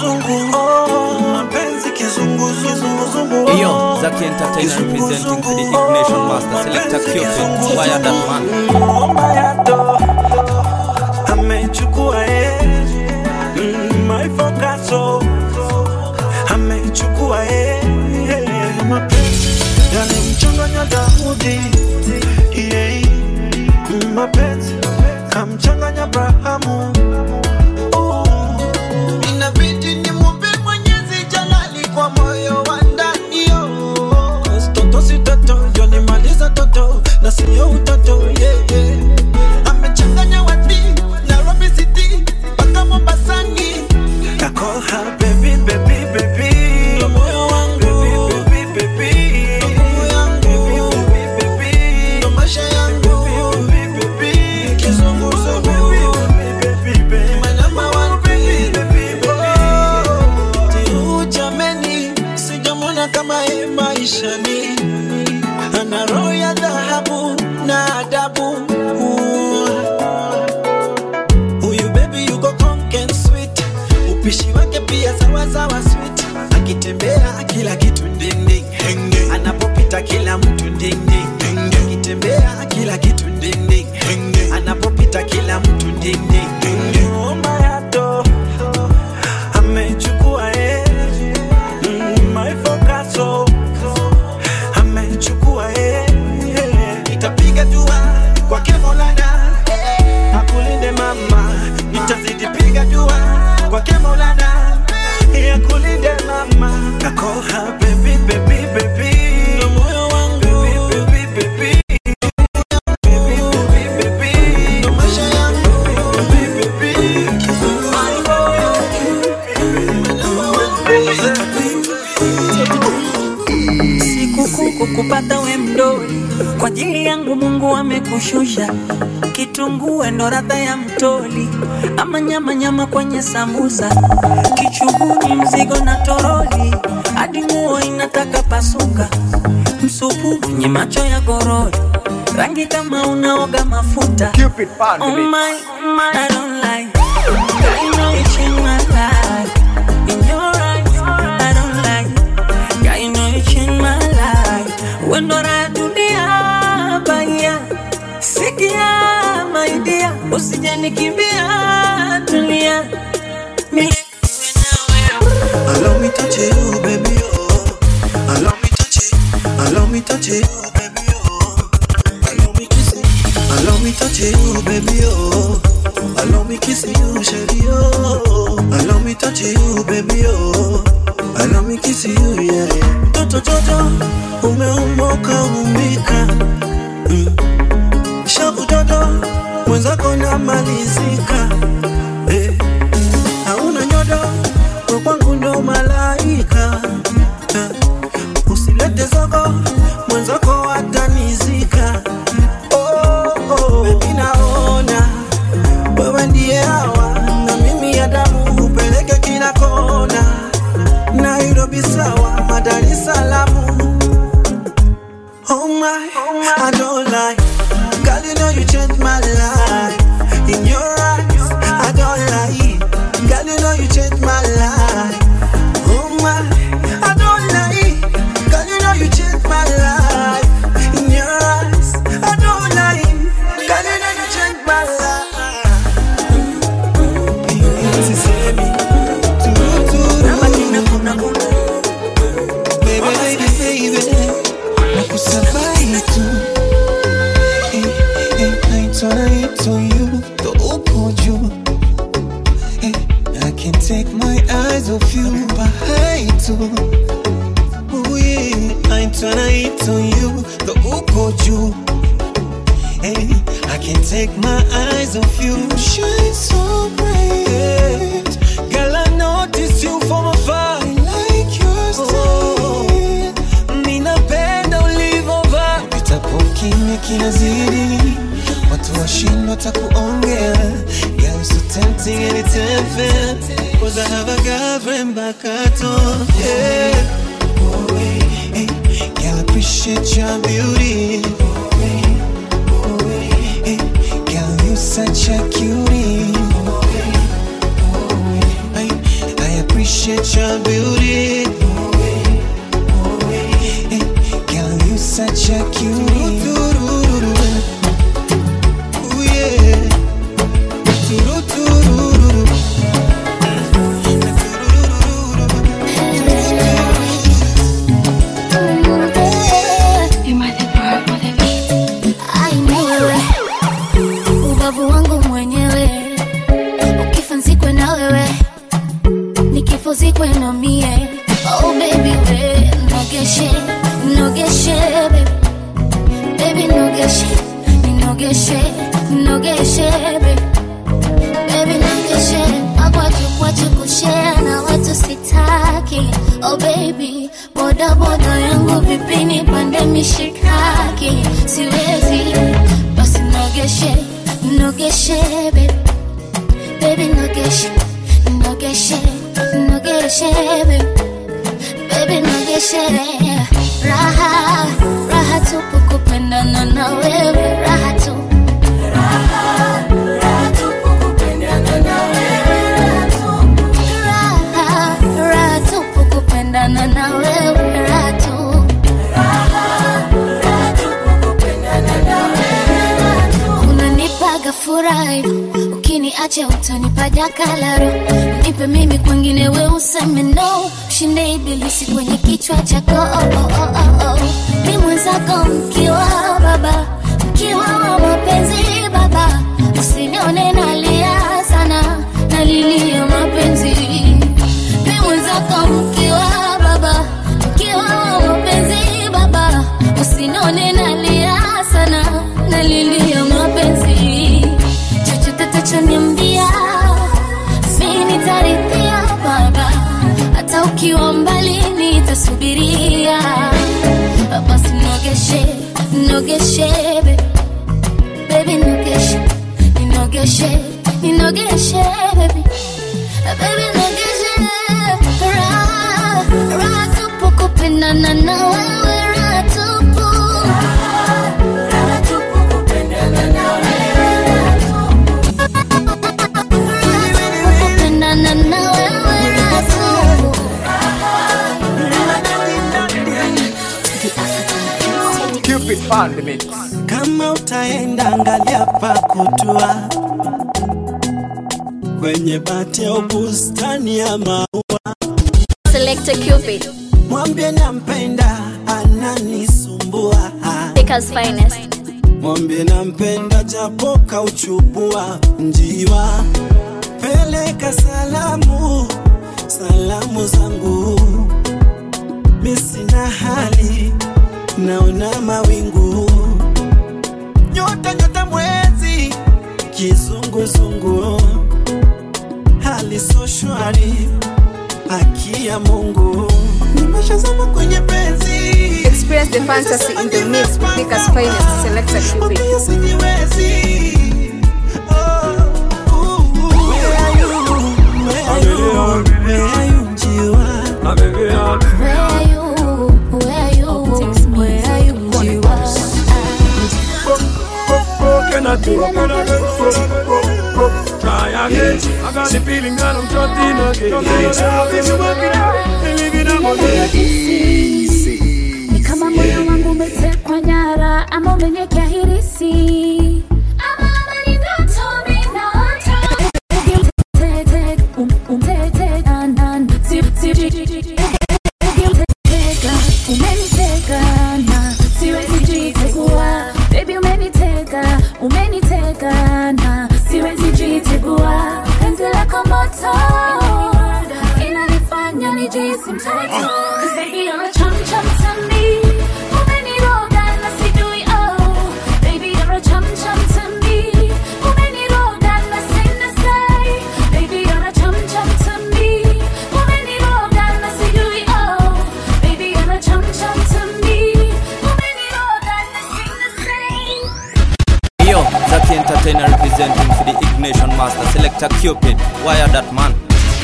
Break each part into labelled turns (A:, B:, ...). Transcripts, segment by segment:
A: kizunguzungu oh, mapenzi kizunguzungu
B: Yo, Zaki Entertainer representing for the Ignition Master Selector Cupid. Fire that man.
A: Omba yato amechukua eh, mm, my focus oh, amechukua eh, eh, mapenzi yalimchanganya Daudi yeah, mm, mapenzi kamchanganya Abrahamu oh.
C: Inabidi nimwombe Mwenyezi Jalali kwa moyo wa ndani yo.
A: Toto si toto, ndio nimaliza toto na sio utoto yeah, yeah.
C: Amechanganya wadi Nairobi City mpaka Mombasani.
A: I call her baby, baby, baby. Ndo moyo wangu. Baby, baby, baby.
C: Nguvu yangu.
A: Baby, baby.
C: Ndo maisha yangu.
A: Baby, baby. Kizunguzungu. Baby, baby, baby.
C: My number one
A: Baby, baby, baby.
C: Tiu jameni, sijamwona kama yeye maishani. Ana roho ya dhahabu na adabu. Huyu baby yuko conk and sweet, upishi wake pia sawa sawa sweet. Akitembea kila kitu ding ding, anapopita kila mtu ding ding, akitembea kila kitu ding ding, anapopita kila mtu ding ding.
A: Omba yato. Amechukua eh. Mm, my focus, oh. Amechukua eh.
C: Nitapiga dua kwake Maulana,
A: Akulinde mama.
C: nitazidi piga dua kwake Maulana.
A: Akulinde mama. I call her baby, baby, baby.
C: Ndo moyo wangu,
A: Baby, baby, baby. Baby, baby, baby.
C: ndo maisha yangu.
A: Baby, baby.
D: sikukuu kukupata we mdoli kwa ajili yangu mungu amekushusha kitungue ndo radha ya mtoli ama nyama nyama kwenye sambusa kichuguni mzigo na toroli hadi nguo inataka pasuka msupu wenye macho ya gorori rangi kama unaoga mafuta oh my, I don't like I know you changed my life In your eyes, I don't like Yeah, you know you changed my life. When do I dunia baya sikia my dear, usije nikimbia tulia Mimi
A: Allow me touch you, baby, oh. Allow me touch you. Allow me touch you, baby, oh. Allow me kiss you. Allow me touch you, baby, oh. Allow me kiss you, shady, oh. Allow me touch you, baby, oh. Allow me kiss you, yeah. Toto Jojo, umeumoka umbika. Mm. Shavu dodo, mwenzako namalizika. Eh hauna nyodo kwa kwangu ndo malaika Eh, usilete zogo mwenzako atanizika oh, oh. Baby naona wewe ndiye hawa na mimi ya damu upeleke kila kona Nairobi sawa Dar es Salaam Oh my, I don't lie. Girl, you know you changed my life. In your eyes, I don't lie. Girl, you know you changed my life. Oh my, I don't lie. Girl, you know you changed my life. In your eyes, I don't lie. Girl, you know you changed my life. Sisemi, tu,
D: nabaki na kuna kuna
A: baby, baby, baby.
E: nakusabai tu Eh, eh, naitwa naitwa you ndo upo juu Eh, I can't take my eyes off you bahai tu Oh yeah, naitwa naitwa you ndo upo juu Eh, I can't take my eyes off you shine so bright Girl, I noticed you from afar I like your style Ninapenda ulivovaa Pitapo kimya kinazidi Watu washindwa takuongea Girl, you're so tempting and it's unfair Cause I have a girlfriend back at home Yeah Hey, Girl, I appreciate your beauty Hey, Girl, you such a cutie I, I appreciate appreciate your beauty. Hey, girl, you such a cutie. Ooh, yeah. Turururu.
F: Ai, wewe ubavu wangu mwenyewe, ukifa nzikwe na wewe, nikifo zikwe na mie. Oh baby we nogeshe nogeshe baby baby nogeshe nogeshe nogeshe baby baby nogeshe akwachu kwachu kushare na watu sitaki. Oh baby boda boda yangu vipini pande mishikaki siwezi basi nogeshe nogeshe baby baby nogeshe nogeshe nogeshe baby baby nogeshe raha raha tupu kupendana na wewe raha tu raha raha tupu kupendana na wewe raha tu unanipaga furahi ukiniacha utanipa jakalaro nipe mimi kwengine we useme no shinde ibilisi kwenye kichwa chako oh, oh, oh, oh, oh. ni mwenzako mkiwa baba mkiwa wa mapenzi baba usinione nalia sana nalilia mapenzi ni mwenzako mkiwa baba mkiwa wa mapenzi baba usinone nalia sana nalilia mapenzi chochote tachoniambia mi nitarithia baba hata ukiwa mbali nitasubiria basi nogeshe nogeshe baby. baby nogeshe ninogeshe ninogeshe baby baby nogeshe raha raha tupu kupendana na wewe raha tupu kupendana na wewe raha tupu
B: Cupid on the mix.
C: kama utaenda angalia pa kutua kwenye bati au bustani ya maua,
F: Selector Cupid,
C: mwambie nampenda, ananisumbua.
F: Baker's finest.
C: Mwambie nampenda, japo kauchubua njiwa. Peleka salamu, salamu zangu, mi sina hali, naona mawingu, nyota nyota, mwezi kizunguzungu, hali so shwari, haki ya Mungu, nimeshazama kwenye penzi
G: Experience the fantasy in the mix with Baker's finest selector Cupid.
C: Mwambie sijiwezi. Oh, ooh, ooh. Where are you? Where are you? Where are you, njiwa?
F: Where are you? Where are you? Where are you? Njiwa?
H: Can I do it? Can I do it? Try again. I got the feeling that I'm trusting again. If you work it out, then leave it up again.
I: ni kama moyo wangu umetekwa nyara ama umenyekea hirisi Umtete, um- umtete, na- na- si- si- Umeniteka, umeniteka, na siwezi jitegua. Baby, umeniteka, umeniteka, na siwezi jitegua. Penzi lako moto, inanifanya nijihisi mtoto. 'Cause baby, you're a chum chum to me. Umeniroga na sijui, oh. Baby, you're a chum chum to me. Umeniroga na sina say. Baby, you're a chum chum to me. Umeniroga na sijui, oh. Baby, you're a chum chum to me. Umeniroga na sina say.
B: Yo, Zaki Entertainer representing for the Ignition Master, Selector Cupid, wire that man.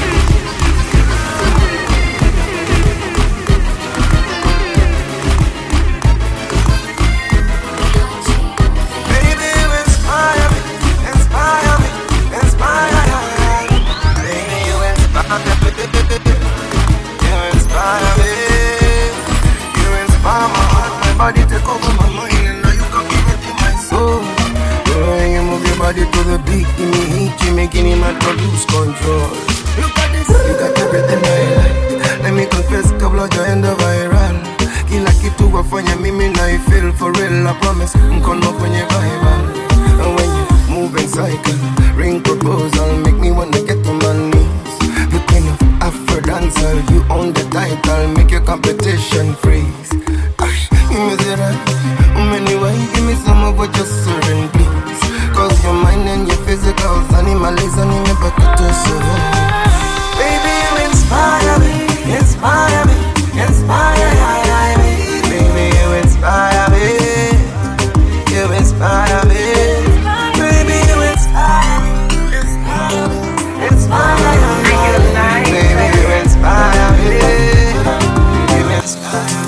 A: Baby, you inspire me, inspire me, inspire me. Baby, you inspire me.
J: making him have to lose control. Look at this, you got everything I like. Let me confess, kabla jaenda viral. Kila kitu wafanya mimi na I feel for real. I promise, mkono kwenye Bible. And when you move in cycle, ring proposal, make me wanna get on my knees. The queen of Afro dancer, you own the title, make your competition freeze. Ay, Give me the right, anyway, give me some of what you're serving, please. Cause your mind and your physicals, animalism, in your bucket to survive. Baby, you inspire me, inspire me, inspire me. Baby, you inspire me, you inspire me. Baby, you inspire me, inspire me, inspire me. Baby, you inspire me, you inspire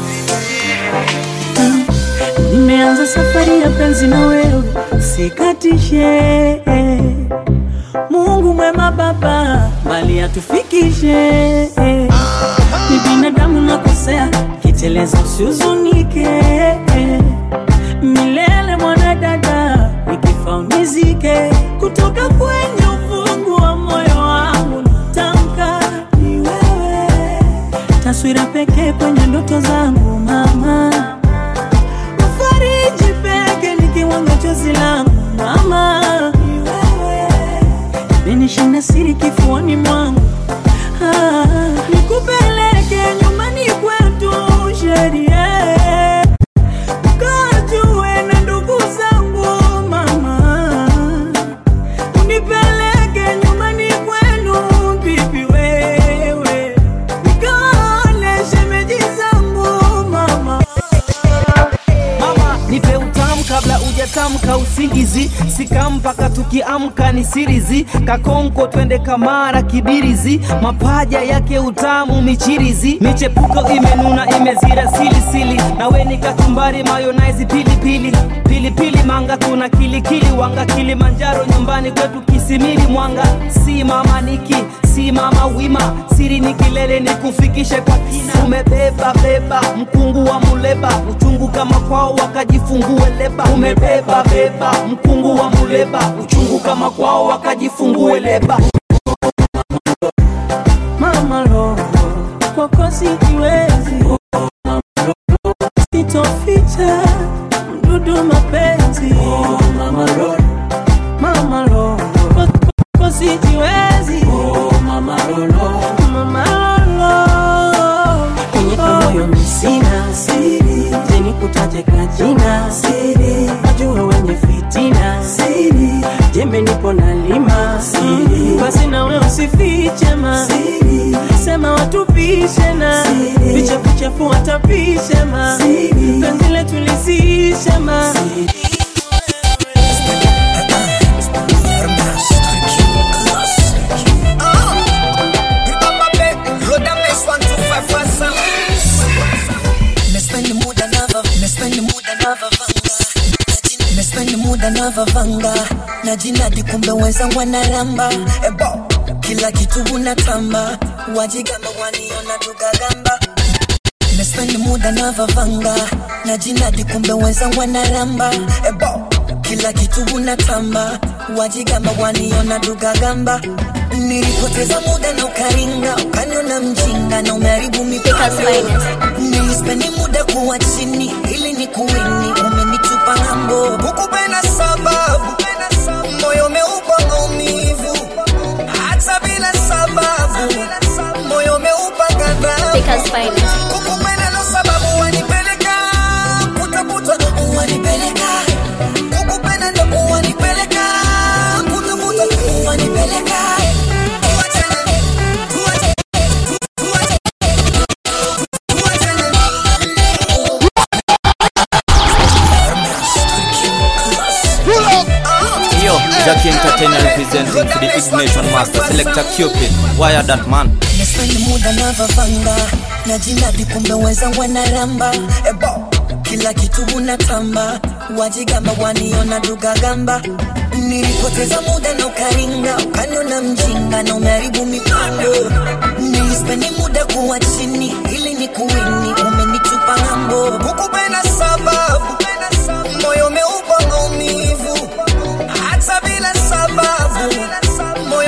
D: Nimeanza safari ya penzi na wewe, sikatishe. Mungu mwema Baba, mali atufikishe. Ni binadamu nakosea, kiteleza usihuzunike. Milele mwanadada, nikifa unizike. Kutoka kwenye ufungu wa moyo wangu natamka ni wewe, taswira pekee kwenye ndoto zangu mama fariji peke nikiwanga chozi langu mama, ni wewe imenishinda siri kifuani mwangu ah, nikupeleke nyumbani kwetu sheria ukajue na ndugu zangu mama, unipeleke nyumbani kwenu bibi wewe, nikaone shemeji zangu mama
K: mama nipe utamu kabla ujatamka usingizi sika mpaka tukiamka ni sirizi kakonko twende kamara kibirizi mapaja yake utamu michirizi michepuko imenuna imezira silisili nawe ni kachumbari mayonaizi pilipili pilipili manga tuna kilikili wanga kilimanjaro nyumbani kwetu kisimili mwanga si mama niki si mama wima siri ni kilele ni kufikishe kwa kina umebeba beba mkungu wa muleba uchungu kama kwao wakajifungue leba umebeba beba mkungu wa muleba uchungu kama kwao wakajifungue leba
D: mama lo kwako sijiwezi sitoficha mdudu mapenzi mama lo mama lo kwako sijiwezi mama lo mama lo kwenye moyo misina siri jeni kutaje kajina siri najua wenye fitina siri jembe nipo na lima siri basi nawe usifiche ma siri sema watupishe na vichafuchafu watapishe ma penzi letu lisishe ma
L: Nimespend muda navavanga na jinadi, kumbe wenzangu wanaramba ebo, kila kitu unatamba, wajigamba waniona tugagamba. Nimespend muda navavanga na jinadi, kumbe wenzangu wanaramba ebo, kila kitu unatamba, wajigamba waniona tugagamba. Nilipoteza muda na ukaringa, ukaniona mjinga na umeharibu mipango. Nilispendi muda kuwa chini ili ni kuwini, umenitupa ng'ambo, hukupenda sababu moyo umeupa maumivu, hata bila sababu moyo umeupa ghadhabu. Kukupenda ndo sababu wanipeleka kutafuta, wanipeleka kukupenda ndo wanipeleka kutafuta, wanipeleka Tuachane, tuachane,
B: Yo, Jackie Entertainer representing for the Ignition Master Selector Cupid. Wire that man.
L: Nimespend muda navavanga na jinadi, kumbe wenzangu wanaramba ebo, kila kitu unatamba, wajigamba waniona tugagamba. Nilipoteza muda na ukaringa, ukaniona mjinga na umeharibu mipango. Nilispendi muda kuwa chini ili ni kuwini, umenitupa ng'ambo, hukupenda sababu moyo umeupa maumivu, hata bila sababu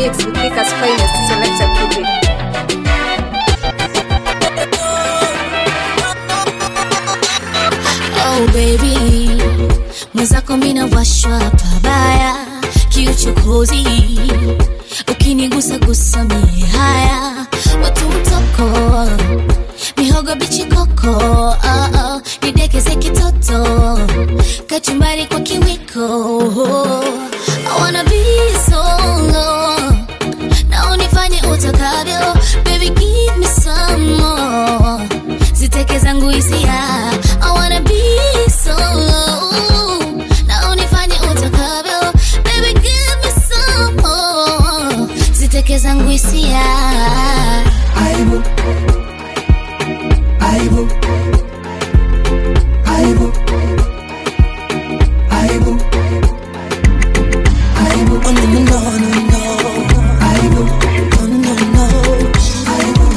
G: mix with Thika's finest selector Cupid.
F: Oh baby, mwenzako mina washwa pabaya, kiuchokozi ukinigusa gusa mie haya, watu mtoko mihogo bichi koko oh, oh, nidekeze kitoto kachumbari kwa kiwiko I wanna be solo na unifanye utakavyo baby give me some more ziteke zangu hisia I wanna be solo na unifanye utakavyo baby give me some more ziteke zangu hisia
L: aibu aibu aibu aibu aibu oh, no, no, no, no, no. aibu oh, no, no, aibu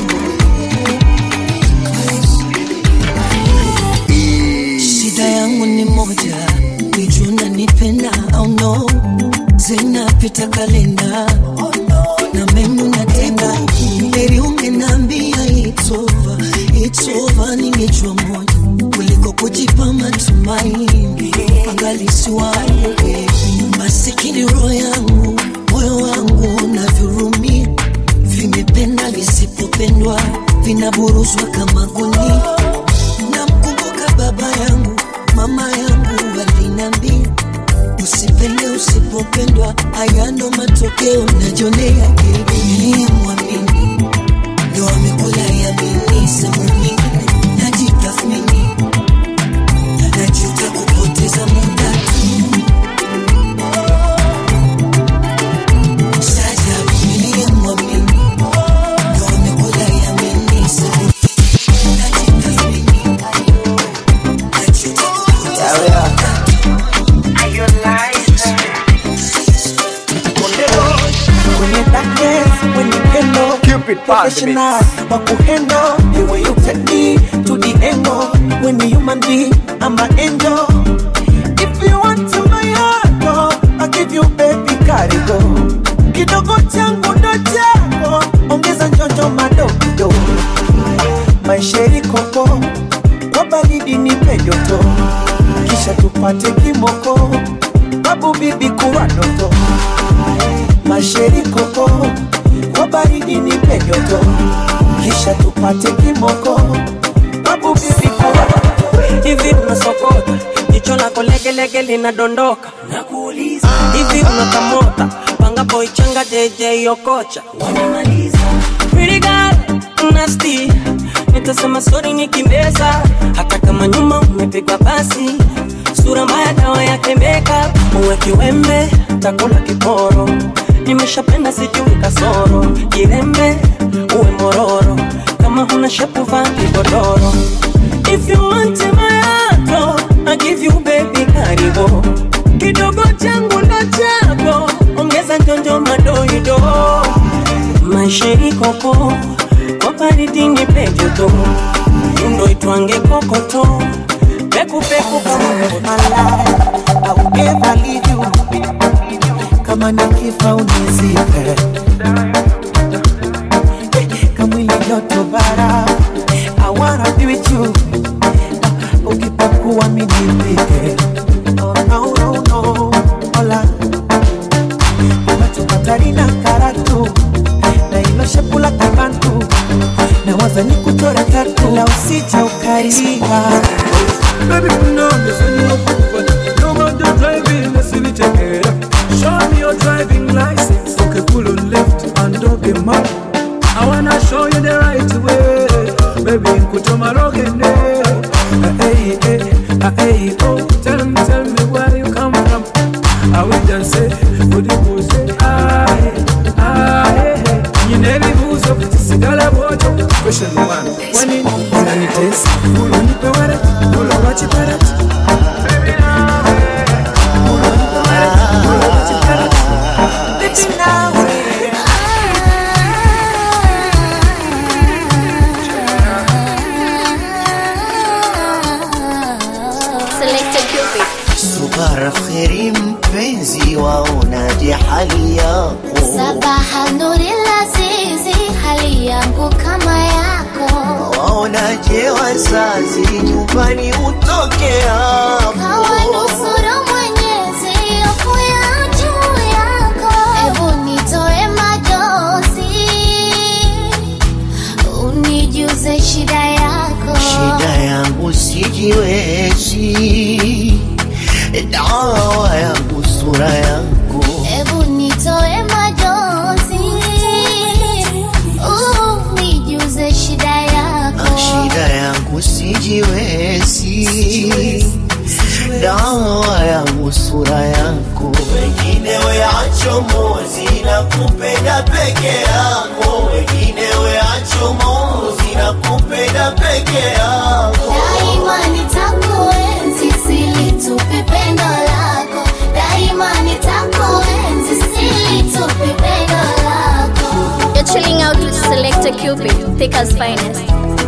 L: shida yangu ni moja ijuna nipenda au no zinapita kalenda na memu natenda heri ungenambia itova itova ningejua moja kuliko kujipa matumaini angalisi wangu masikini roho yangu moyo wangu navyurumia vimependa visipopendwa vinaburuzwa kama gunia namkumbuka baba yangu mama yangu walinambia usipende usipopendwa haya ndo matokeo najonea niliyemwamini ndo amekula yamini sehemu nyingine najitathmini najuta kupoteza muda tu Sajabu niliyemwamini ndo amekula yamini sehemu
C: kwenye darkness, when you handle Cupid professional wa kuhandle the way you take me to the angle when you human being I'm an angel if you want to my heart oh, I'll give you baby karigo kidogo changu ndo chako ongeza njonjo madogo maisheri koko kwa baridi nipe joto kisha tupate kimoko babu bibi kuwa ndoto masheri koko kwa baridi nipe joto kisha tupate kimoko babu bibi kuwa
D: hivi unasokota jicho lako legelege linadondoka nakuuliza hivi unakamota panga boy changa jj okocha wanamaliza pretty girl nasty nitasema sori nikimbeza hata kama nyuma umepigwa basi sura mbaya dawa yake makeup uwe kiwembe takula kiporo nimeshapenda sijui kasoro jirembe uwe mororo kama huna shepu vaa kigodoro If you want my heart, I give you baby karibu kidogo changu ndo chako ongeza njonjo madoido maisheri koko kwa baridi nipe joto yundo itwange kokoto pekupeku kama
C: I will never leave you kama nikifa unizipe kamwili joto bara I wanna be with you ukipakuwa minipike oh, no, no, no. Hola Katarina karatu na ilo shepu la kibantu na waza ni kuchora tatu la usija ukaringa
H: Baby, you know this when you look good. No matter driving, let's see take it up. Show me your driving license. Okay, cool on left and okay, map. I wanna show you the right way. Baby, nkutoma rogene. Hey, hey, hey, oh. Tell me, tell me where you come from. I will just say, for the bush, aye, aye, hey. Nyineli buzo, sigala bojo. Question one, when it unanitesa, unipe warat, ulo wachi parat.
F: Selected Cupid.
L: subara kheri mpe
M: mpenzi, waonaje hali yako?
F: Sabaha nuri lazizi, hali yangu kama yako.
M: Waonaje wazazi, nyumbani utoke hapo?
F: Kawanusuru Mwenyezi, hofu ya juu yako. Ebu nitoe majozi, unijuze shida yako.
M: Shida yangu sijiwezi, dawa yangu sura yako.
F: Ebu nitoe majozi, unijuze shida yako.
M: Shida yangu sijiwezi, dawa yangu sura yako. Wengine weacho mozi na kupenda peke yako, wengine weacho mozi na kupenda peke yako.
F: Daima nitakuenzi, silitupi pendo lako. Daima nitakuenzi, silitupi pendo lako.
N: You're chilling out with Selector Cupid, Thicker's finest.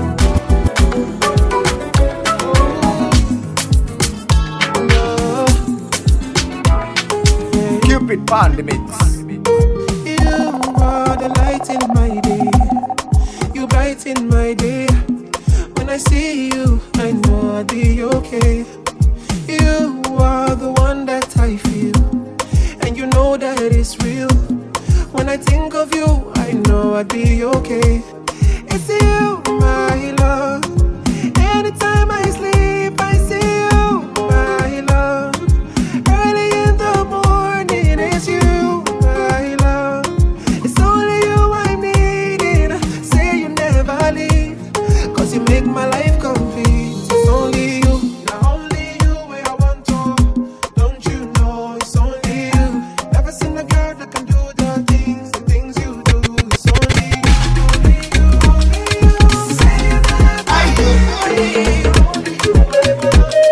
O: Cupid Pandemics.
H: You are the light in my day. You brighten my day. When I see you, I know I'll be okay. You are the one that I feel, and you know that it's real. When I think of you, I know I'll be okay. It's you, my love. Anytime I sleep, I see you, my love. Early in the morning, it's you, my love. It's only you I'm needing. Say you never leave, cause you make my life complete. It's only you, not only you where I want to. Don't you know it's only you? Never seen a girl that can do the things, the things you do. It's only you, only you, only you. Say you never leave, only you.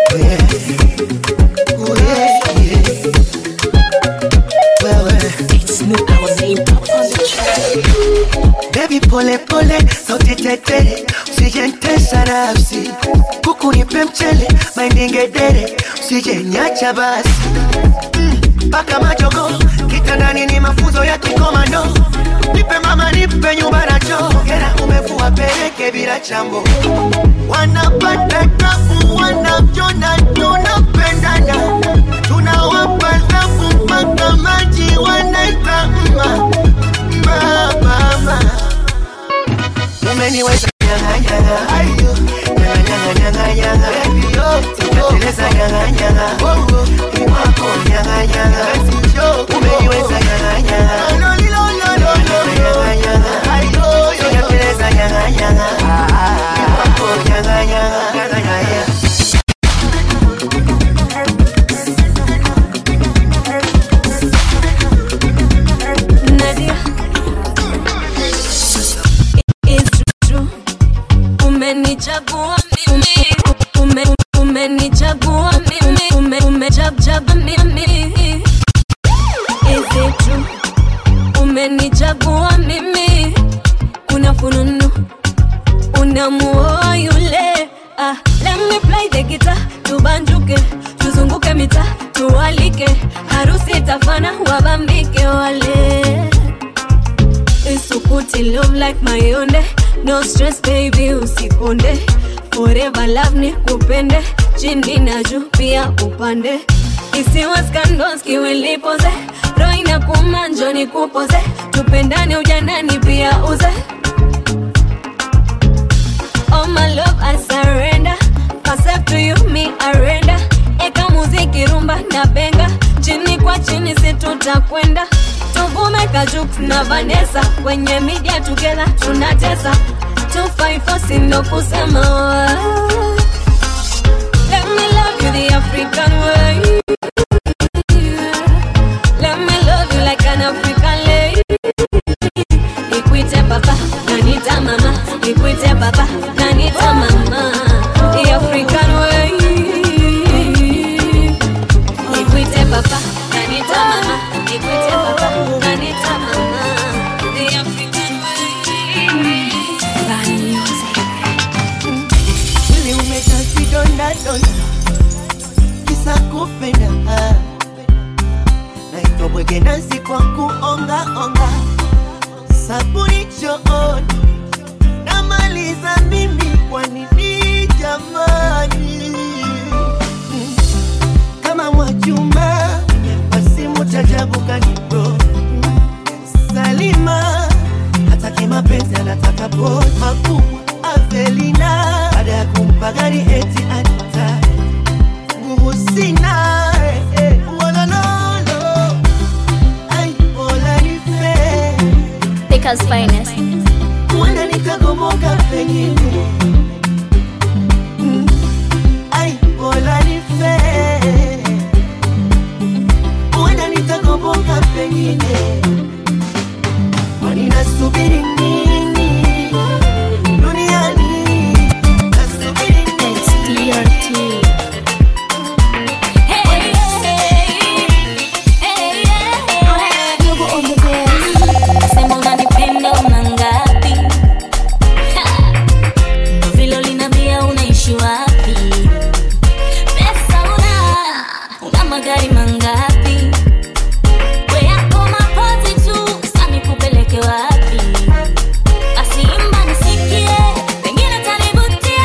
M: Baby pole pole, sauti tete, usije ntesa nafsi, kuku nipe mchele, maindingedere, usije nyacha basi mpaka mm, majogo kitandani ni mafunzo ya kikomando, nipe mama, nipe nyumba na choo, hera umevua peleke bila chambo, wanapata tabu, wanavyona tunapendana, tunawapa dhabu mpaka maji wanaita mma mama umeniweza nyang'anyang'a ayo nyang'anyang'anyang'anyang'a baby yo tunateleza nyang'anyang'a ni wako nyang'anyang'a umeniweza nyang'anyang'a nyang'anyang'a ayo tunateleza nyang'anyang'a ni wako nyang'anyang'a
P: Nadia It's true Umenichagua mimi ume, Umenichagua mimi ume, Umechagua mimi Is it true Umenichagua mimi Kuna fununu Unamuoa yule ah, Let me play the guitar Tubanjuke Tuzunguke mita Tualike Harusi itafana Wabambike wale isukuti love like mayonde no stress baby usikonde forever love ni kupende chini na juu pia upande isiwe scandals kiwilipoze roho inakuuma njoo nikupoze tupendane ujanani pia uze Oh my love I surrender Myself to you me arenda Eka muziki rumba na benga Chini kwa chini si tutakwenda Tuvume Kajux na Vanessa Kwenye media together tunatesa 254 sindo kusema Let me love you the African way Let me love you like an African lady Nikwite papa, nanita mama Nikwite papa, nanita mama The African way Nikwite papa, nanita mama Nikwite papa, nanita mama The African way Bad music
M: Mwili umejaa vidonda donda, kisa kupenda mabwege nasi kwa kuongaonga sabuni chooni namaliza mimi kwa nini jamani Mm. kama mwachuma wasimu chajabu kanibro salima hataki mapenzi anataka bot makubwa avelina baada ya kumpa gari eti anita nguvu sina eh, eh, wolololo ai bola nife
N: Baker's finest.
M: huenda nikagomoka pengine Mm. ai bola nife huenda nikagomoka pengine kwani nasubiri nini duniani nasubiri nini
I: Sema unanipenda una ngapi? Ha! Ndo vile uliniambia unaishi wapi? Pesa una, una magari mangapi? We yako mapozi tu, sasa nikupeleke wapi? Basi imba nisikie, pengine utanivutia.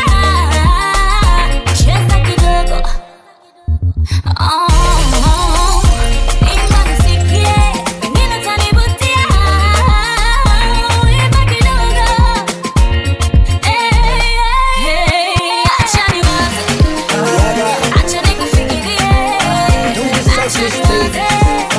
I: Cheza kidogo. Oh, oh. Imba nisikie, pengine utanivutia. Imba kidogo. Hey, hey, acha niwaze. Acha nikufikirie. Acha niwaze.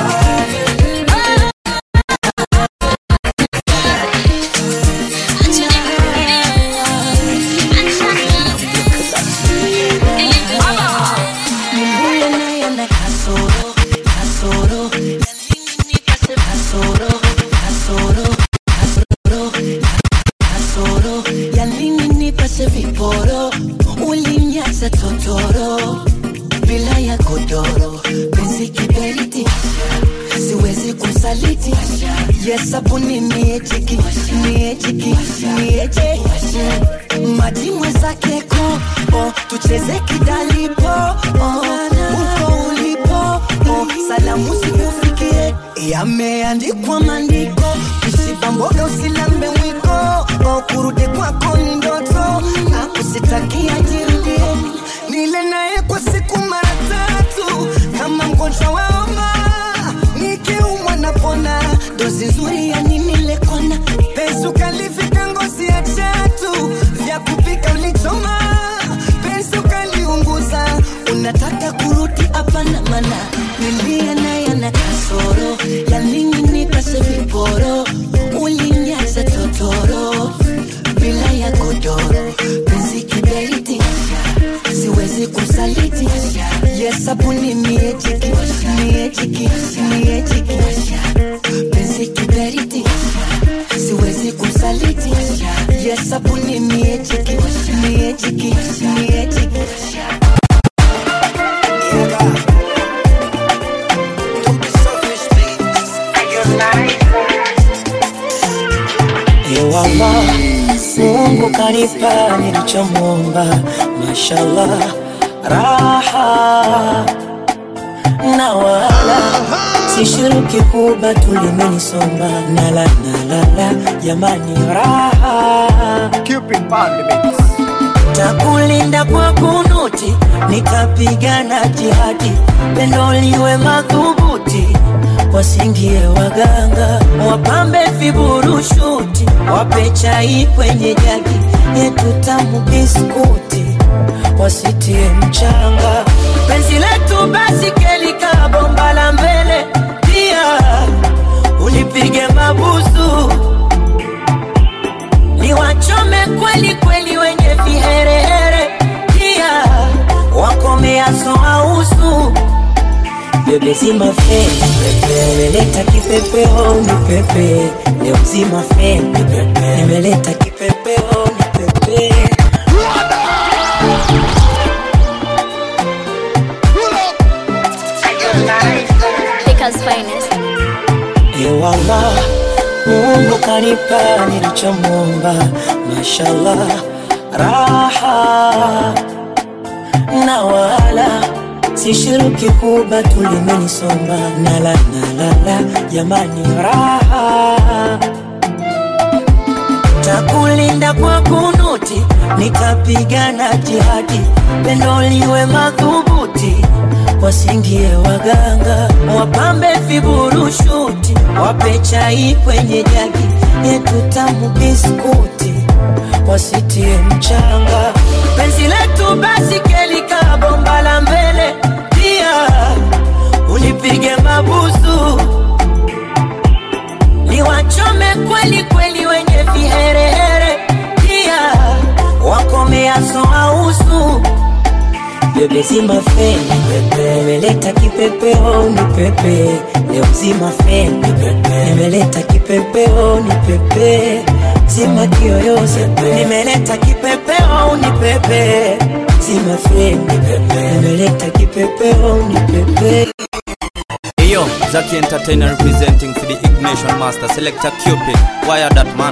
L: Mimbuye naye na kasoro, kasoro, nipase kasoro, kasoro, kasoro, kasoro, ya nini nipase viporo, ulinyaza totoro, bila ya godoro, penzi kiberiti, siwezi kusaliti, yesabuni niecheki, niecheki, nieche, maji mwenzake ko, oh, tucheze kidalipo, oh, uko ulipo, oh, salamu sikufikie, yameandikwa maandiko, usiba mboga usilambe mwiko, oh, kurudi kwako ni ndoto, na kusitakia jirudie, nile naye kwa siku mara tatu, kama mgonjwa wa homa, nikiumwa napona, dozi nzuri ya nini lekona, penzi ukalifika ngozi ya chatu, vya kupika ulichoma, penzi ukaliunguza, unataka kurudi hapana, mana nilia naye na kasoro, ya nini nipase viporo, ulinyaza totoro, bila ya godoro, penzi kiberiti, siwezi kusaliti, yesabuni niechiki, niechiki, niechiki, penzi kiberiti, siwezi kusaliti, yesabuni niechiki, niechiki, niechiki. Ewala, Mungu kanipa nilichomwomba, mashallah, raha na wala sishiriki kuba tulimenisomba nala nalala jamani raha takulinda kwa kunuti nitapigana jihadi pendo liwe madhubuti wasingie waganga wapambe viburushuti wape chai kwenye jagi yetu tamu biskuti wasitie mchanga penzi letu basi kelika bomba la mbele pia ulipige mabusu niwachome kweli kweli wenye viherehere pia wakomeaso ausu bebe zima fe nimeleta kipepeo ni pepe leo zima fe nimeleta kipepeo ni pepe
N: Baker's finest.
L: Ewala, Mungu kanipa nilichomwomba, mashallah, raha na wala sishiriki kuba tulimenisomba nala nalala jamani raha takulinda kwa kunuti nitapigana jihadi pendo liwe madhubuti wasingie waganga wapambe viburushuti wape chai kwenye jagi yetu tamu biskuti wasitie mchanga penzi letu basi kelika bomba la mbele pia ulipige mabusu niwachome kweli kweli wenye viherehere pia wakomeaso ausu bebe zima feni pepe nimeleta kipepeo ni pepe leo zima feni pepe nimeleta kipepeo ni pepe zima kiyoyozi nimeleta kipepeo ni pepe zima feni pepe nimeleta kipepeo ni pepe
B: Yo, Zaki Entertainer representing for the Ignition Master Selector Cupid. Wire that man.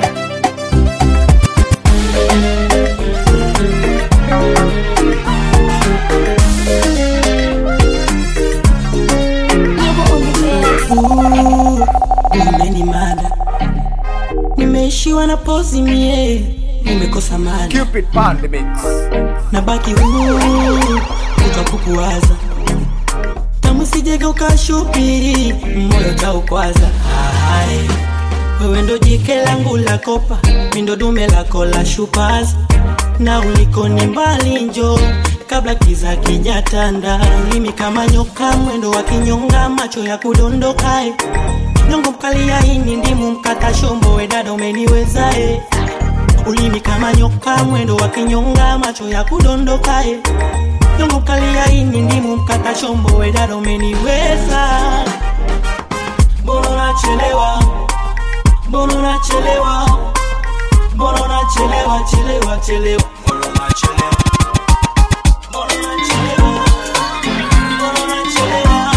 L: umenimada nimeishiwa na pozi mie nimekosa mada
O: Cupid Pandemix.
L: nabaki huru utakukuwaza tamu sijega ukashupiri moyo taukwaza Ai, wewe ndo jike langu la kopa mindo dume lako la shupaza na uliko ni mbali njo kabla kiza kijatanda ulimi kama nyoka mwendo wa kinyonga macho ya kudondokae nyongo mkali ya ini ndimu mkata shombo wedada umeniwezae ulimi kama nyoka mwendo wa kinyonga macho ya kudondokae nyongo mkali ya ini ndimu mkata shombo wedada umeniweza mbona unachelewa mbona unachelewa mbona unachelewa chelewa chelewa mbona unachelewa mbona unachelewa mbona unachelewa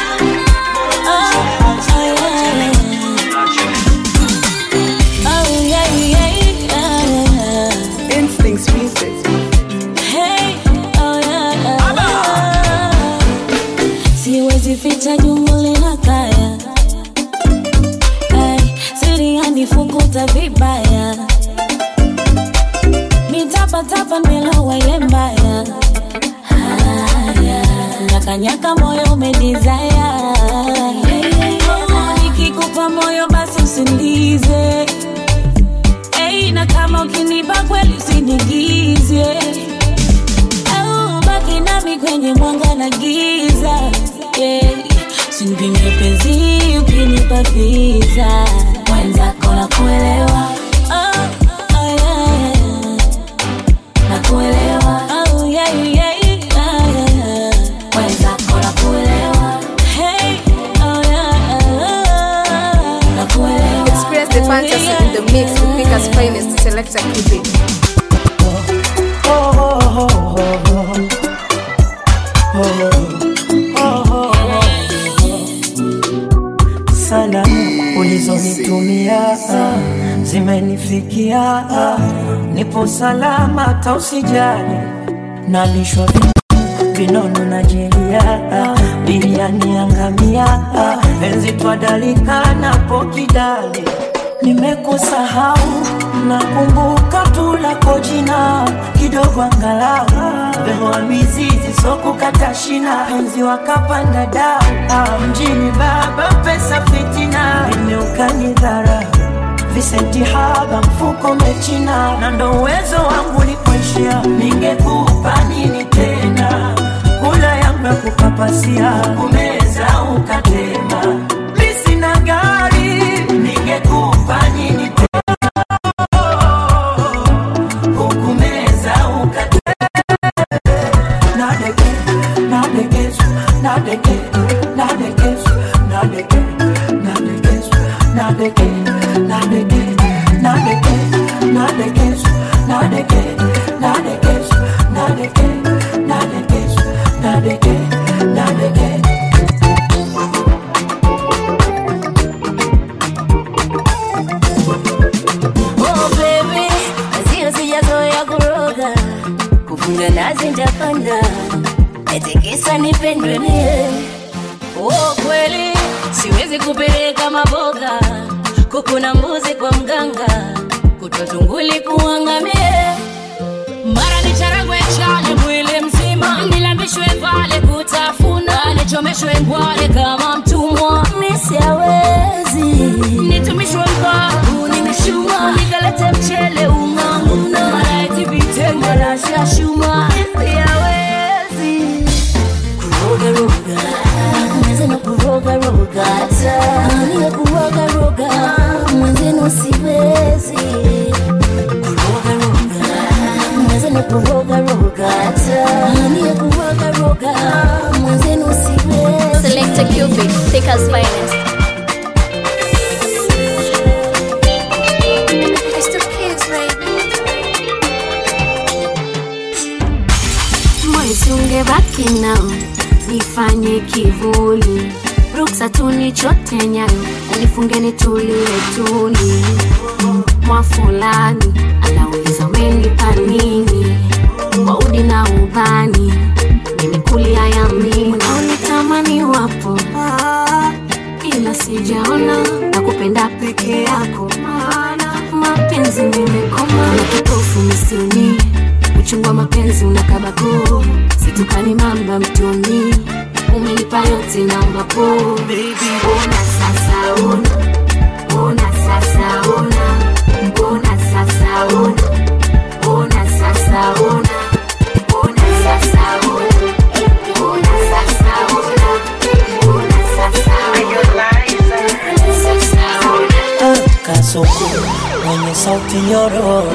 I: Oh, yeah, yeah, yeah.
G: Instincts music.
I: Hey, oh, yeah, yeah. siwezi ficha jungu lina kaya Ay, siri yanifukuta vibaya nitapatapa nimelowa ile mbaya haya nyakanyaka moyo umedizaya nikikupa moyo basi usindize Hey, na kama ukinipa kweli usinigize au baki nami kwenye mwanga na giza yeah. sinipimie penzi ukinipa visa mwenzako na kuelewa oh, oh, yeah. na kuelewa oh, yeah, yeah, yeah, yeah. mwenzako na kuelewa hey, oh, yeah, na kuelewa
G: Experience the fantasy in the mix with Pika's finest selector Cupid.
L: salamu ulizonitumia zimenifikia nipo salama tausijali nalishwa vi- vinono na jelia biriani angamia enzi twadalika napo kidali nimekusahau nakumbuka tu lako jina kidogo angalau behoa mizizi sokukata shina enzi wakapanda dau Ah, mjini baba pesa fitina imeukanyidhara visenti haba mfuko mechina na ndo uwezo wangu likuishia ningekupa nini tena kula yangu ya kukapasia kumeza ukatema mi sina gari ningekupa nini tena hukumeza ukatema nadeke nadekesu nadeke nadekesu nadeke nadekesu nadeke nadeke nadeke nadekesu nadeke nadekesu nadeke nadekesu nadeke nadeke
I: Oh baby, azio sijazoea kuroga, kufunga nazi nitapanda, etikisa nipendwe mie. Oh kweli, siwezi kupeleka mambo
O: kuku na mbuzi kwa mganga kutwa tunguli kuangamie mara nicharagwe chale mwili mzima nilambishwe vale kutafuna nichomeshwe ngwale kama mtumwa nisiawezi nitumishwe mkavu nimeshuma nikalete mchele unganguna mara eti vitenge na shashuma nisiawezi kurogaroga mwenzenu kurogaroga niye kurogaroga mwenzenu siwezi mwenzenu kurogaroga niye kurogaroga mwenzenu siwezi
N: Selector Cupid, Thicker's finest.
F: It's the kids, baby.
Q: mwezi ungebaki nao nifanye kivuli ruksa tunichote nyayo unifunge nitulie tuli mwa fulani anauliza umenipa nini kwa udi na ubani nimekulia yamini unaonitamani wapo ila sijaona na kupenda peke yako maana mapenzi nimekoma na kipofu misioni uchungu wa mapenzi unakabako situkani mamba mtoni umenipa yote naomba po ona sasa ona ona sasa ona ona sasa ona ona sasa ona ona sasa ona ona sasa ona ona sasa ona
L: kasoko mwenye sauti nyororo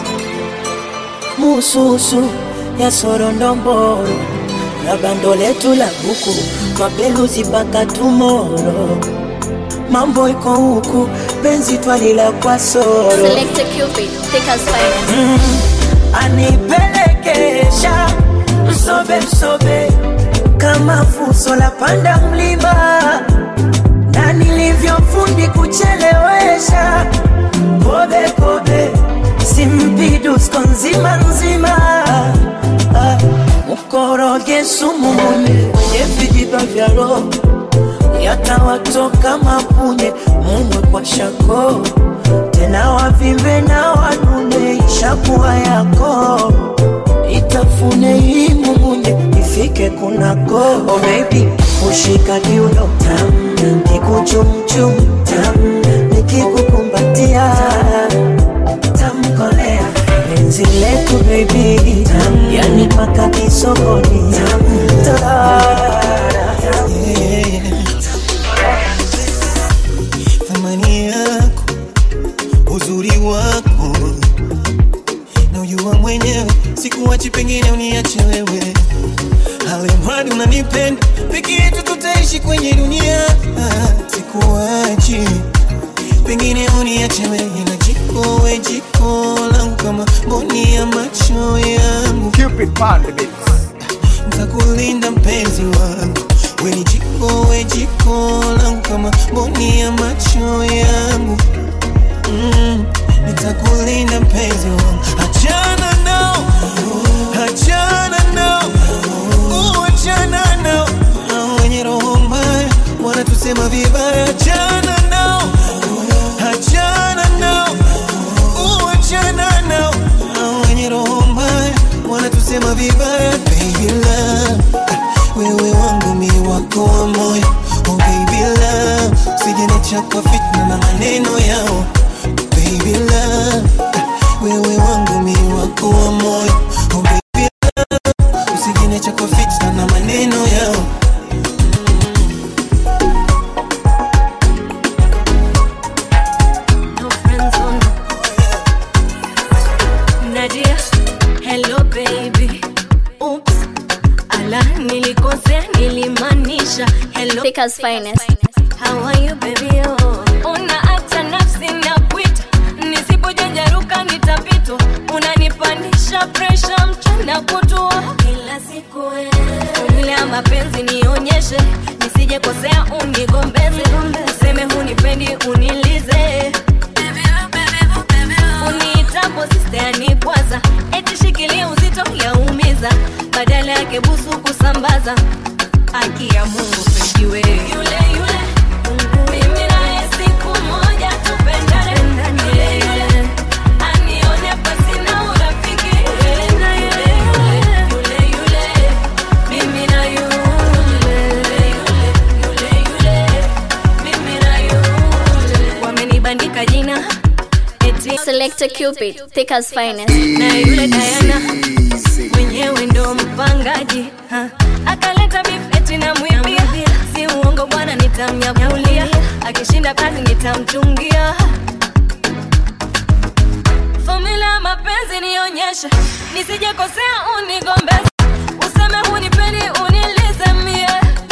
L: mususu ya sorondomboro na bando letu la buku twapeluzi mpaka tumoro mambo iko huku penzi twalila kwa soro
N: Selector Cupid, Thicker's finest.
L: mm, anipelekesha msobe msobe kama fuso la panda mlima na nilivyofundi kuchelewesha kobe kobe simpidusko nzima nzima Ah, mkoroge sumu mwenye kwenye vijiba vya roho yatawatoka mapunye mumwe kwa shako tena wavimbe na wanune ishakuwa yako itafune hii mumunye ifike kunako oh baby ushika kiuno tam kikuchumchum tam nikikukumbatia tamkolea penzi letu baby tam yani paka kisogoni tam tarara yeah.
E: thamani yako uzuri wako naujua mwenyewe sikuwachi pengine uniache wewe alemradi unanipenda peke yetu tutaishi kwenye dunia sikuwachi pengine uniache wewe na jiko we jiko langu kama mboni ya macho yangu ntakulinda mpenzi wangu we ni jiko we jiko langu kama mboni ya macho yangu mm, nitakulinda mpenzi wangu achana nao achana nao uh, achana nao Hao wenye roho mbaya wanatusema vibaya achana nao achana nao uh, achana nao Hao wenye roho mbaya wanatusema vibaya baby love wewe wangu mi wako wa moyo oh baby love usijeniacha kwa fitna na maneno yao baby love wewe wangu mi wako wa moyo oh baby love usijeniacha kwa fitna na maneno yao
O: No friends on. Nadia, hello baby. Oops. Ala, nilikosea, nilimaanisha hello.
N: Thicker's finest.
O: How are you baby? Oh. Una hata nafsi na kuita, nisipojanjaruka nitapitwa. Unanipandisha pressure mchana kutua kila siku wewe. Formula ya mapenzi nionyeshe, nisije kosea unigombeze, useme hunipendi unilize uniitapo sister kwanza eti shikilia uzito yaumiza badala yake busu kusambaza haki ya mungu pejiwe yule yule mimi naye siku moja tupendane
P: Diana eti
N: Selector Cupid, Thicker's finest.
P: na yule Diana mwenyewe ndo mpangaji ha. akaleta beef eti na mwibia si uongo bwana nitamnyakulia akishinda kazi nitamchungia fomula ya mapenzi nionyeshe nisijekosea unigombeze useme hunipendi unilize mie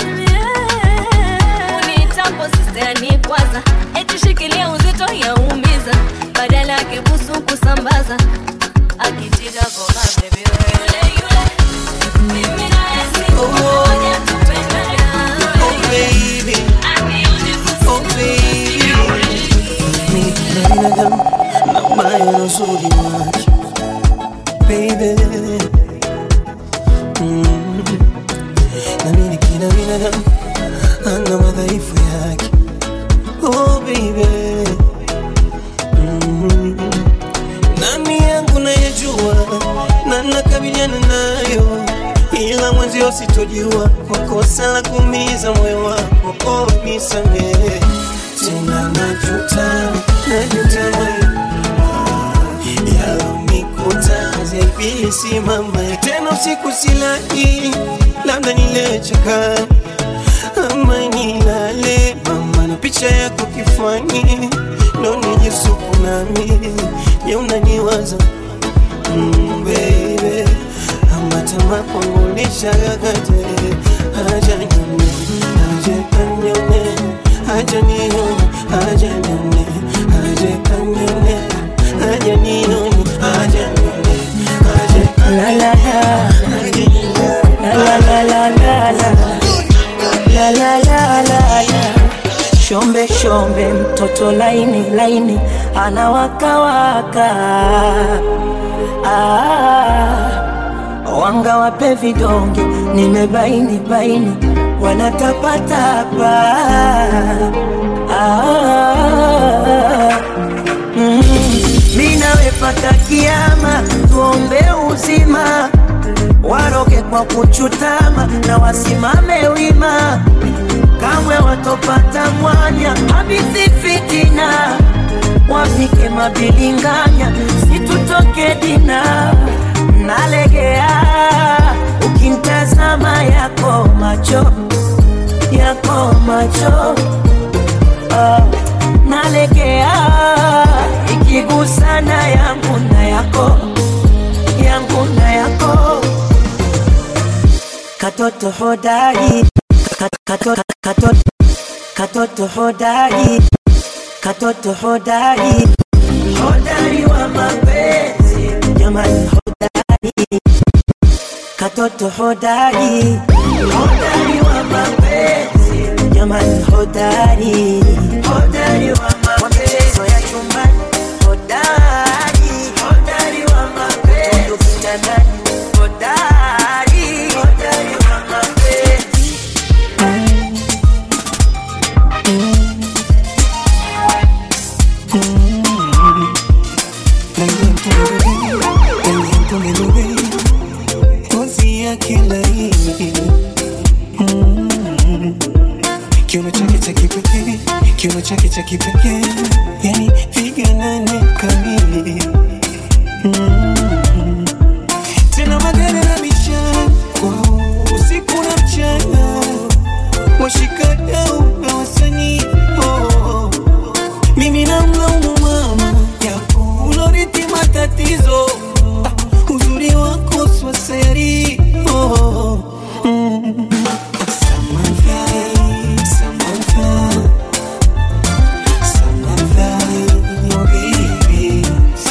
P: unitapo sistani kwanza eti shikilia uzito yaumiza badala yake busu kusambaza akitiga goma baby yule yule mimi naye siku moja tupendana
E: Oh baby, oh baby, mimi ni binadamu na ubaya na uzuri wake baby, mm. na mimi kila binadamu ana madhaifu yake oh baby, mm. nami yangu nayajua na nakabiliana nayo ila mwenzio sitojua kwa kosa la kuumiza moyo wako oh, nisamehe tena najuta najuta yalonikuta zaibisi mama tena usiku silali labda nilecheka ama nilale mama na picha yako kifani ndo nijisuku nami je unaniwaza mm, baby amatama kwangu nishagagate aja nyone aje kanyone aja nione aja nyone aje kanyone aja nione aja nyone aje
L: La la la La la la la la La la la la la Shombe shombe mtoto laini laini anawakawaka ah, wanga wape vidonge nimebaini baini wanatapatapa ah, mm, mi nawe pata kiama tuombe uzima waroge kwa kuchutama na wasimame wima kamwe watopata mwanya habithi fitina wapike mabilinganya situtoke dina nalegea ukintazama yako macho yako macho ah, nalegea ikigusana yangu na yako yangu na yako katoto hodari Kat- kato- kato- katoto hodari katoto hodari hodari wa mapenzi jamani hodari katoto hodari hodari wa mapenzi jamani hodari hodari wa mapenzi ya chumbani hodari hodari wa mapenzi kitandani hodari hodari wa mapenzi
E: ngozi yake laini Mm. kiuno chake cha kipekee kiuno chake cha kipekee yani piga nane kamili Mm. tena magari na michana kwao usiku na mchana washikadau na wasanii oh. mimi namlaumu mama yako ulorithi matatizo Ah, uzuri wako swaseri oh. mm. Samantha, Samantha, Samantha, oh baby,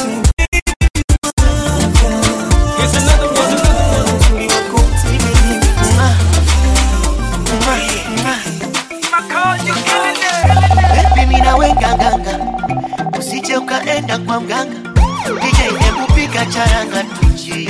M: Baby mina wenga nganga usije ukaenda kwa mganga DJ kupika charanga tuchie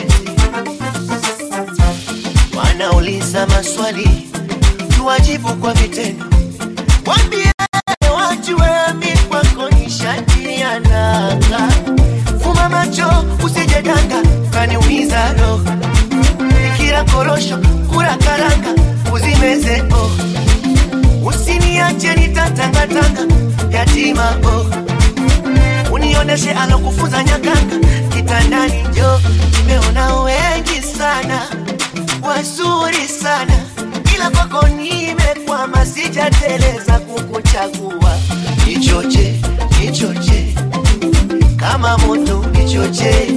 M: wanauliza maswali tuwajibu kwa vitendo wambie wajue mi kwako ni shati ya nanga fuma macho usije danga kaniumiza roho ikira korosho kula karanga uzimeze oh usiniache nitatangatanga yatima oh nikuoneshe alokufunza nyakanga kitandani jo nimeona wengi sana wazuri sana ila kwako nimekwama sijateleza kukuchagua nichoche nichoche kama moto nichoche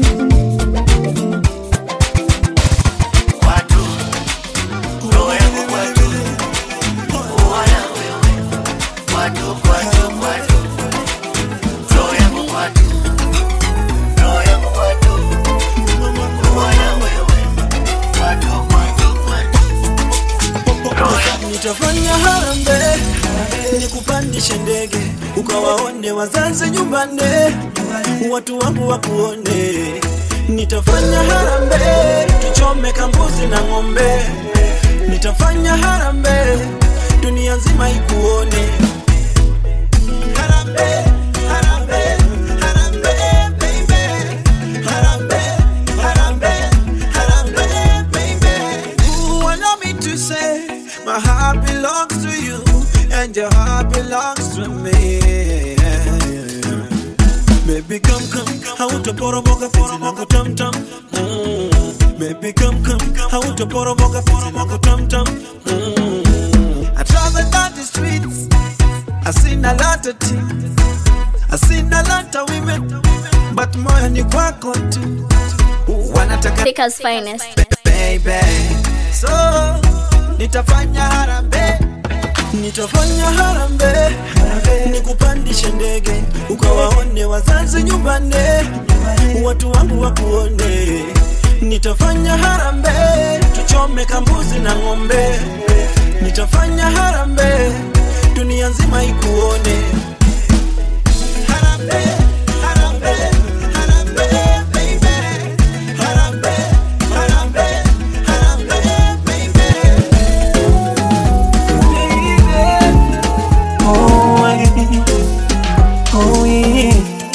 M: kwatu roho yangu kwatu wana wewe kwatu kwatu kwatu roho yangu kwatu roho yangu kwatu wana wewe kwatu kwatu kwatu
C: nitafanya harambe nikupandishe ndege ukawaone wazazi nyumbani watu wangu wakuone nitafanya harambe tuchome kambuzi na ng'ombe nitafanya harambe dunia nzima ikuone harambe harambe harambe baby harambe harambe harambe baby Ooh, allow me to say my heart belongs to you and your heart belongs to me. Baby, come, come, hautaporomoka penzi langu tam tam. Mm. Baby, come, come, hautaporomoka penzi langu tam tam. Mm. I travel down the streets, I seen a lot of things, I seen a lot of women, but moyo ni kwako tu. Wanataka
N: Thika's finest.
C: baby. So nitafanya harambe, nitafanya harambe, nikupandishe ndege ukawaone wazazi nyumbani, watu wangu wakuone. Nitafanya harambe, tuchome kambuzi na ng'ombe. Nitafanya harambe, dunia nzima ikuone. Harambe, harambe, harambe, baby. Harambe, harambe, harambe, baby.
E: Oh, I- oh, yeah.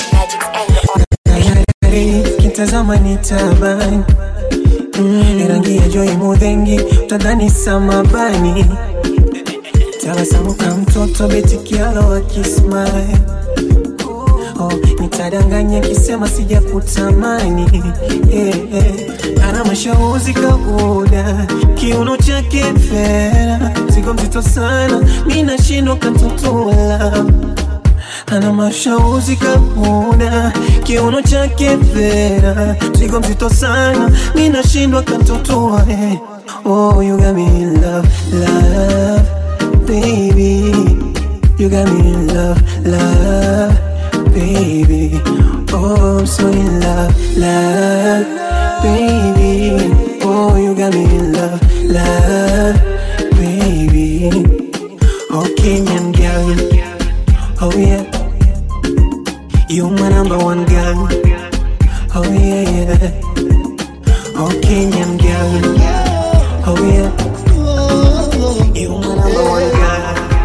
E: Tayari, kitazama ni tabani Mm, rangi ya joi mudhengi utadhani samabani tabasamu ka mtoto betikialo akismile oh, nitadanganya kisema sija kutamani yeah, yeah. ana mashauzi kabuda kiuno chake fera zigo mzito sana mi nashindwa kantotola ana mashauzi kabuda kiuno chake fera zigo mzito sana mi nashindwa kantotoa eh. oh, you got me in love, love, baby You got me in love, love, baby. Oh, I'm so in love, love, baby. Oh, you got me in love, love, baby. Oh, Kenyan girl. Oh, yeah. You my number one girl. Oh, yeah, yeah. Oh, Kenyan girl. Oh, yeah. You my number one girl.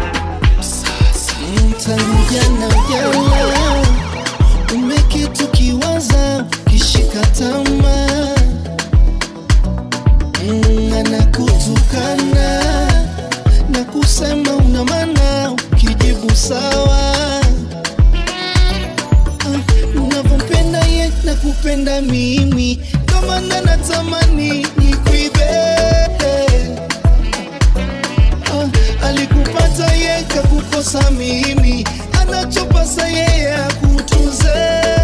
R: tangu jana ujana umeketi ukiwaza kishika tamaa Mm, anakutukana na kusema una maana ukijibu sawa Ah, unavyompenda ye na kupenda mimi ndo maana natamani nikuibe Ah, alikupata ye kakukosa mimi anachopasa yeye akutunze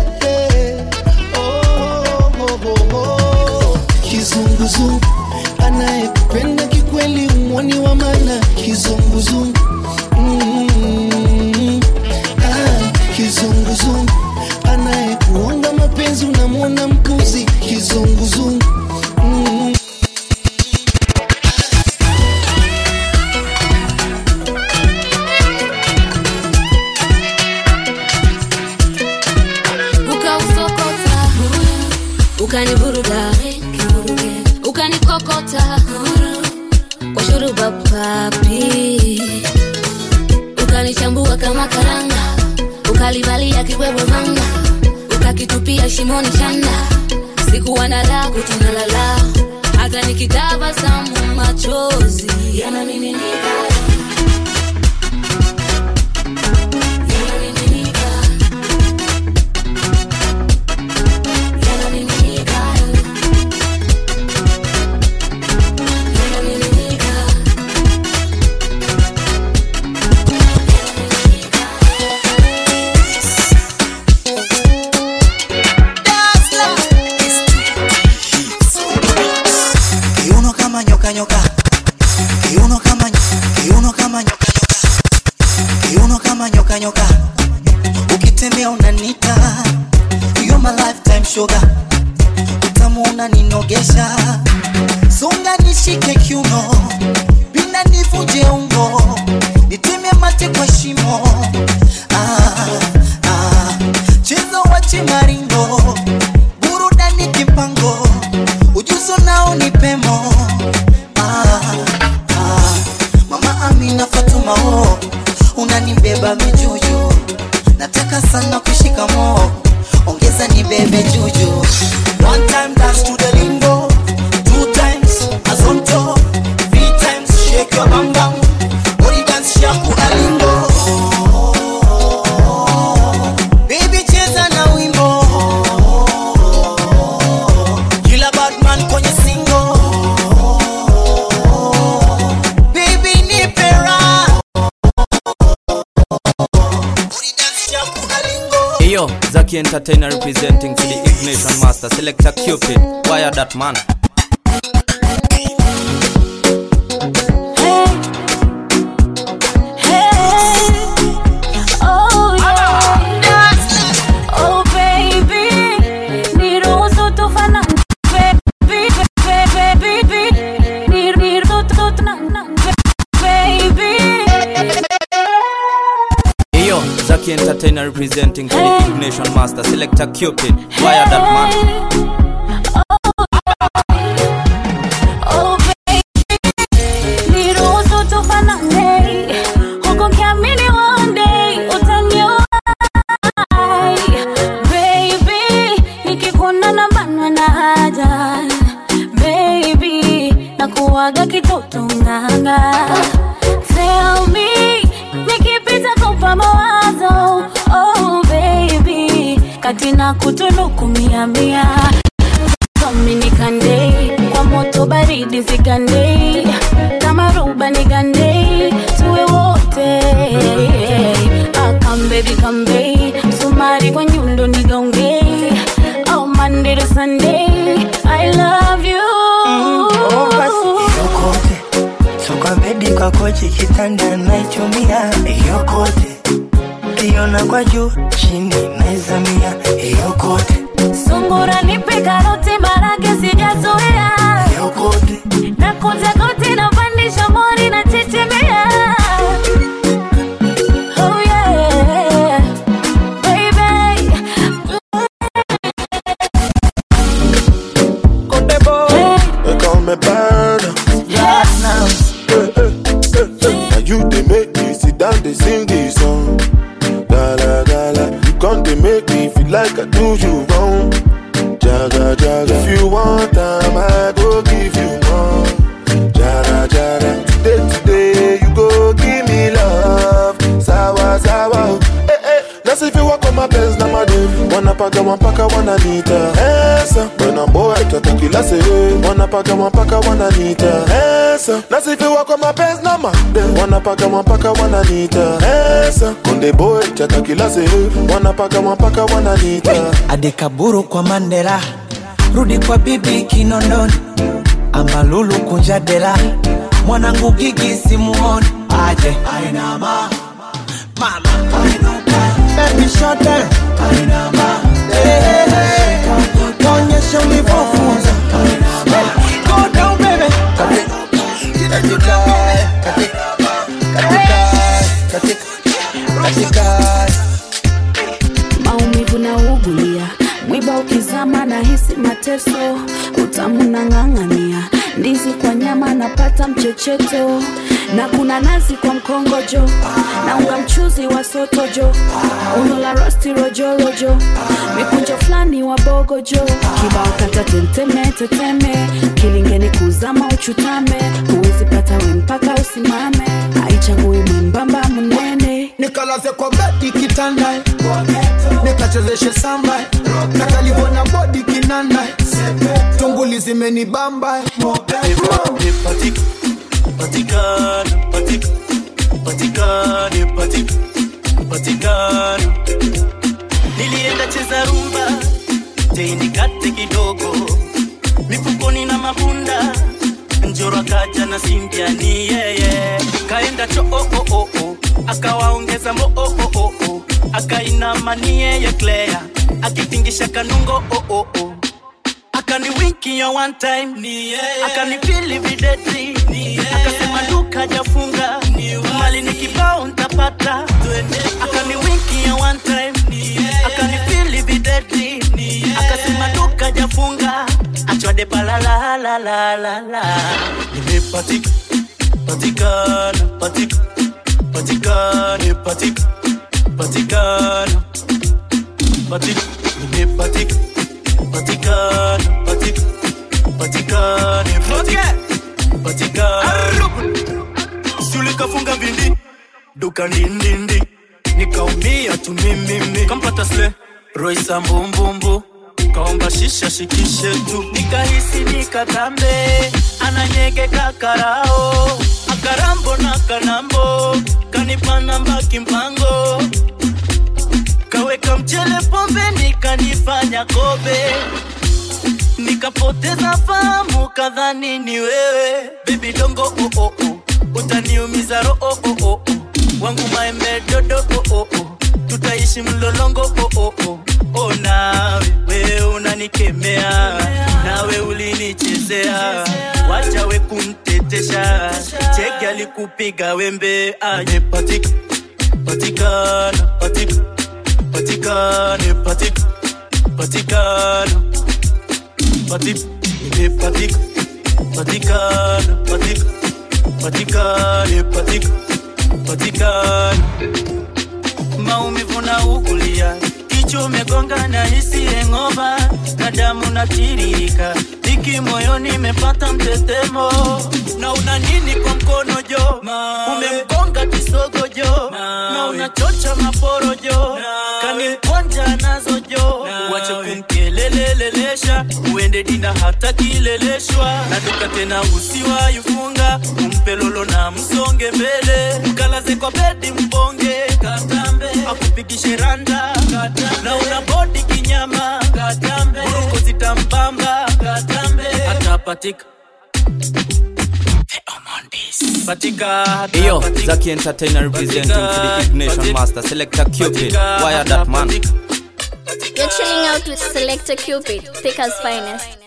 R: oh, oh, oh, oh. kizunguzungu anayekupenda kikweli umwoni wa mana kizunguzungu mm, ah, kizunguzungu anayekuonga mapenzi unamwona mpuzi kizunguzungu mm.
Q: ukausokota ukanivuruga ukanikokota kwa shuruba papi ukanichambua kama karanga ukalivalia kibwebwe vanga ukakitupia shimoni chanda sikuwa na la kutunalala hata nikitabasamu machozi yanamiminika yanamiminika
L: nyoka nyoka ukitembea unanita you're my lifetime sugar utamu unaninogesha songa nishike kiuno pinda nivunje ungo niteme mate kwa shimo ah, ah. chezo wache maringo burudani kipango ujuzo nao ni pemo ah, ah. mama amina fatuma o unanibeba mijuju nataka sana kushika moo ongeza nibebe juju one time dance to the lingo two times azonto three times shake your bam bam body dance shaku alingo baby cheza na wimbo kila badman kwenye singo baby nipe raha
B: Yo, Zaki Entertainer representing for the Ignition Master, Selector Cupid. Wire that man.
I: Oh, yeah. Oh, baby. Niruhusu tufanane. Baby, baby, baby. Nir- niruhusu tufanane. Baby.
B: Yo, Zaki Entertainer representing for the Ignition Master, Selector Cupid. Wire that man.
I: Oh, baby. Niruhusu tufanane. Huku nikiamini one day utaniona. Baby, nikikuona na banwa na haja. Baby, nakuwaga kitoto nganga. Tell me, nikipita kupa mawazo. Oh, baby, kati na kutunuku mia mia Dominicande kwa moto baridi zigande kama ruba nigande tuwe wote ah, come baby come baby sumari kwa nyundo nigonge oh Monday to Sunday I love you
S: oh, basi yokote so kwa bedi kwa kochi kitanda naichumia yokote kiona kwa juu chini naizamia yokote
I: sungura nipe karoti marage sijazoea
S: yokote
I: na kunja koti na pandisha mori na chechemea oh yeah baby
J: They call me burner.
I: yes
J: Now you they make me sit down, they sing this song. Gala gala, you come they make me feel like I do you wrong. Jaga jaga, if you want time, I go give you more. Jara jara, today today you go give me love. Sawa sawa, eh eh. That's if you walk on my best, na madu. Wanapaka wanapaka wananita. Esa, when I'm boy, tata kila se. Wanapaka wanapaka wananita. Esa, that's if you walk on my best, na madu. Wanapaka wanapaka wananita. Esa, konde boy, tata kila se. Wanapaka wanapaka wananita.
T: adekaburu kwa mandela rudi kwa bibi kinondoni ambalulu kunja dela mwanangu gigi simuoni aje ainama mama baby shut down ainama hey, hey, hey. onyesha ulivyofunza go down baby
S: katika katika katika katika
D: maumivu na ugulia mwiba ukizama na hisi mateso utamu na ng'ang'ania ndizi kwa nyama napata mchecheto na kuna nazi kwa mkongojo na unga mchuzi wa sotojo uno la rosti rojorojo mikunjo fulani wa bogojo kibao kata tenteme teteme kilingeni kuzama uchutame huwezi pata we mpaka usimame haichagui mwembamba mnene
C: nikalaze kwa bedi kitanda nikachezeshe samba nakalivona bodi kinanda tunguli zimenibamba
M: patikana patik patikane patik patikana nilienda cheza rumba teinikate kidogo mifukoni na mabunda njoro akaja na simpya ni yeye kaenda cho oh, oh, oh, oh. akawaongeza mo oh, oh, oh, akainamanie yeye Claire akitingisha kanungo oh, oh, oh. akaniwinkia one time akanipili videti akasema duka jafunga mali ni kibao ntapata akaniwinkia one time akanipili videti akasema duka jafunga achwade palalalalala nimepatika patikana patika patikane patika patikana patika nimepatika patikana patika patikane patika patikana sulikafunga vindi duka ndindindi nikaumia tu mimimi kampata sle roisa mbumbumbu kaomba shisha shikishe tu nikahisi nikatambe ananyegeka karao akarambo na kanambo kanipana mbaki mpango kaweka mchele pombe nikanifanya kobe nikapoteza fahamu kadhani ni wewe bebi dongo oh, oh, oh. utaniumiza ro oh, oh, oh. wangu maembe dodo oh, oh, oh. tutaishi mlolongo oh, oh, oh. oh, nawe wewe unanikemea nawe ulinichezea wacha we kumtetesha cheki alikupiga wembe aje patika patikana patika patikane patika patikana patika imepatika patikana patika patikane patika patikana maumivu na ukulia kichwa umegonga na hisi engova na damu natiririka iki moyoni imepata mtetemo na una nini kwa mkono jo umemgonga kisogo jo na unachocha maporo jo kanimkonja nazo jo wache kumkelelelelesha uende dina hata kileleshwa na duka tena usiwaifunga umpe lolo na msonge mbele mkalaze kwa bedi mbonge katambe akupigishe randa katambe na una bodi kinyama katambe uruko zitambamba katambe atapatika patika
B: Yo, Zaki Entertainer representing for the Ignition Master. Selector Cupid. Wire that man.
N: You're chilling out with Selector Cupid, Thicker's finest.